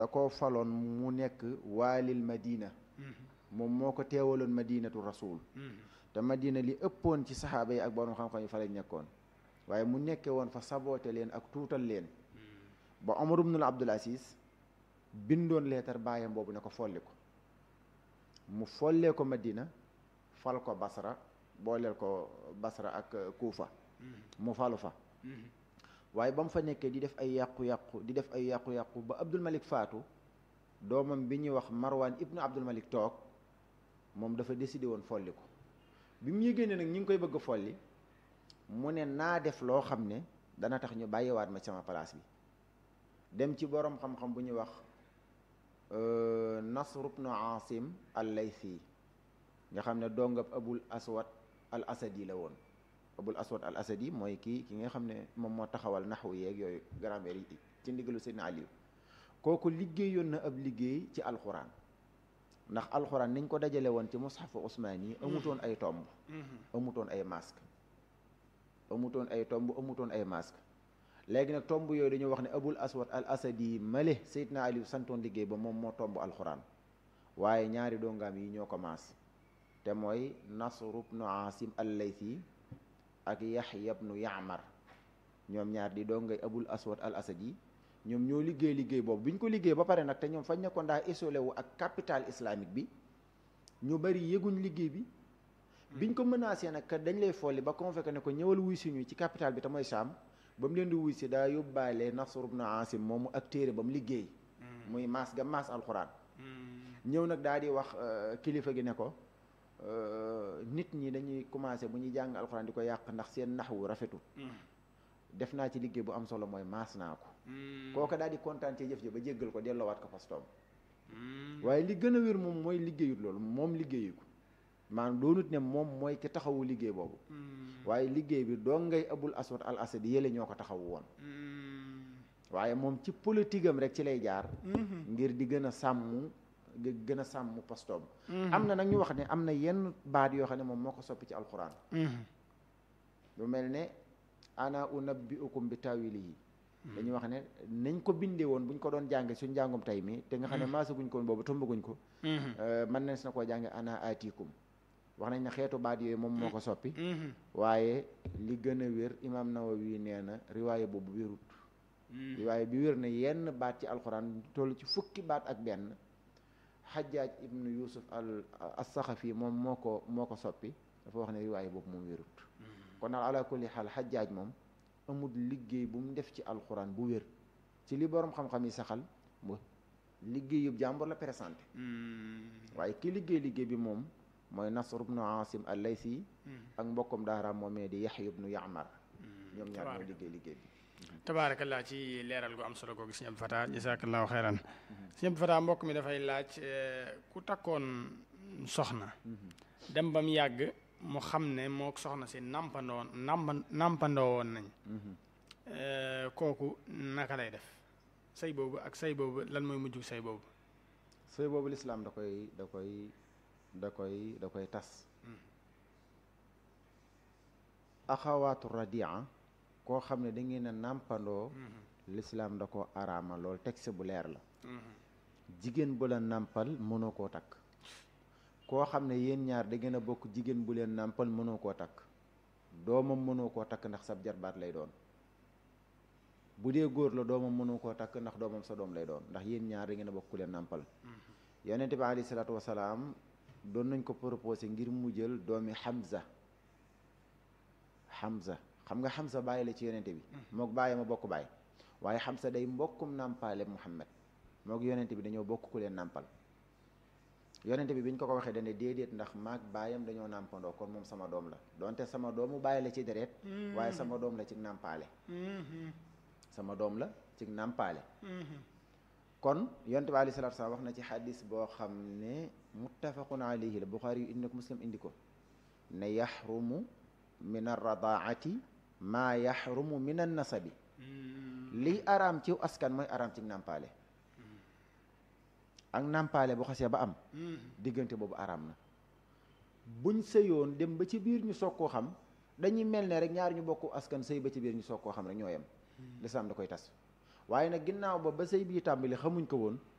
da koo faloon mu nekk waalil madina moom moo ko teewaloon madinatu rasul te madina li ëppoon ci saxaaba yi ak borom xam-xam yi fa lañ nekkoon waaye mu nekke woon fa saboote leen ak tuutal leen ba Omar ibnul Abdul Aziz bindoon leetar baayam boobu ne ko folli ko mu follee ko madina fal ko basra booleel ko basra ak kuufa mu falu fa waaye ba mu fa nekkee di def ay yàqu-yàqu di def ay yàqu-yàqu ba Abdul Malik faatu doomam bi ñuy wax Marwan ibnu Abdul Malik toog moom dafa décidé woon folli ko bi mu yëgee ne nag ñi ngi koy bëgg a folli mu ne naa def loo xam ne dana tax ñu bàyyiwaat ma sama place bi dem ci boroom xam-xam bu ñuy wax Nasr ibnu Asim al-Laythi nga xam ne dongab Abul Aswad al Asadi la woon Abul Aswad al Asadi mooy kii ki nga xam ne moom moo taxawal naxwu yeeg yooyu grammaire yi ci ndigalu Seydina Aliou kooku liggéeyoon na ab liggéey ci alxuraan ndax alxuraan niñ ko dajale woon ci mushafu Usmaan yi amutoon ay tomb amutoon ay masque amutoon ay tomb amutoon ay masque léegi nag tomb yooyu dañoo wax ne abul aswad al asadi male Seydina Aliou santoon liggéey ba moom moo tomb alxuraan waaye ñaari dongaam yi ñoo ko maas te mooy Nasr ibnu Asim al Laythi ak Yaxya ibnu Yaamar ñoom ñaar di dongay abul aswad al asadi ñoom ñoo liggéey liggéey boobu bi ñu ko liggéey ba pare nag te ñoom fañ nekkoon daa isolé wu ak capital islamique bi ñu bari yëguñ liggéey bi biñ ko menacé nag dañ lay folli ba convoqué ne ko ñëwal wuy suñu ci capital bi te mooy Saam ba mu leen di wuy si daa yóbbaale Nasr ibn Asim moomu ak téere ba mu liggéey muy maas ga maas alxuraan ñëw nag daa di wax kilifa gi ne ko nit ñi dañuy commencé bu ñuy jàng alxuraan di ko yàq ndax seen naxwu rafetul def naa ci liggéey bu am solo mooy maas naa ko kooka daal di kontaan ci jëf ji ba jéggal ko delloowaat ko postoom waaye li gën a wér moom mooy liggéeyut loolu moom liggéeyu ko maanaam doonut ne moom mooy ki taxawu liggéey boobu waaye liggéey bi doo ngay abul aswad al asad yële ñoo ko taxawu woon waaye moom ci politique am rek ci lay jaar ngir di gën a sàmm di gën a sàmm postoom am na nag ñu wax ne am na yenn baat yoo xam ne moom moo ko soppi ci alxuraan lu mel ne ana unabbiukum bi tawilihi dañuy wax ne nañ ko bindee woon buñ ko doon jànge suñ njàngum tey mi te nga xam ne maasaguñ ko boobu tombaguñ ko mën nañ si na koo jànge ana atikum wax nañ ne xeetu baat yooyu moom moo ko soppi waaye li gën a wér imaam Nawawi nee na riwaaye boobu wérut riwaaye bi wér na yenn baat ci alxuraan toll ci fukki baat ak benn xajaaj ibnu yusuf al as-saxafi moom moo ko moo ko soppi dafa wax ne riwaaye boobu moom wérut kon daal ala kulli xaal xajaaj moom amul liggéey bu mu def ci alxuraan bu wér ci li borom xam-xam yi saxal mu liggéey yëpp jàmbur la présenté waaye ki liggéey liggéey bi moom mooy Nasr ibnu Asim al-Laythi ak mbokkum daaraam moomee di Yaxya ibnu Yaamar ñoom ñaar ñoo liggéey liggéey bi tabaarakallaa ci leeral gu am solo googu sëñ Abdou Fatah jazaakallaahu xeyran sëñ Abdou Fatah mbokk mi dafay laaj ku takkoon soxna dem ba mu yàgg mu xam ne moo soxna si nàmpandoo nàmpa nàmpandoo woon nañ kooku naka lay def sëy boobu ak sëy boobu lan mooy mujjug sëy boobu sëy boobu lislaam da koy da koy da koy da koy tas axawaatu radia koo xam ne da ngeen a nàmpandoo lislaam da ko araama lool texte bu leer la jigéen bu la nàmpal mënoo koo takk koo xam ne yéen ñaar da ngeen a bokk jigéen bu leen nàmpal mënoo koo takk doomam mënoo koo takk ndax sab jarbaat lay doon bu dee góor la doomam mënoo koo takk ndax doomam sa doom lay doon ndax yéen ñaar da ngeen a bokk ku leen nàmpal yonente bi alayhi salaatu wasalaam doon nañ ko proposé ngir mu jël doomi Hamza Hamza xam nga Hamza bàyyi la ci yonente bi mook bàyyi ma bokk bàyyi waaye Hamza day mbokkum nàmpaale Muhammad mook yonente bi dañoo bokk ku leen nàmpal yonente bi bi ñu ko ko waxee dane déedéet ndax maag baayam dañoo nàmpandoo kon moom sama doom la donte sama doomu bàyyi la ci deret waaye sama doom la ci nàmpaale sama doom la ci nàmpaale kon yonente bi alayhi salaatu salaam wax na ci xadis boo xam ne muttafaqun alayhi la buxaari yu indi ko muslim indi ko ne yaxrumu min arradaati maa yaxrumu min annasabi liy araam ci askan mooy araam ci nàmpaale ak nàmpaale bu xasee ba am diggante boobu araam na buñ sëyoon dem ba ci biir ñu soog koo xam dañuy mel ne rek ñaari ñu bokk askan sëy ba ci biir ñu soog koo xam rek ñoo yem lislaam da koy tas waaye nag ginnaaw ba ba sëy bii tàmbali xamuñ ko woon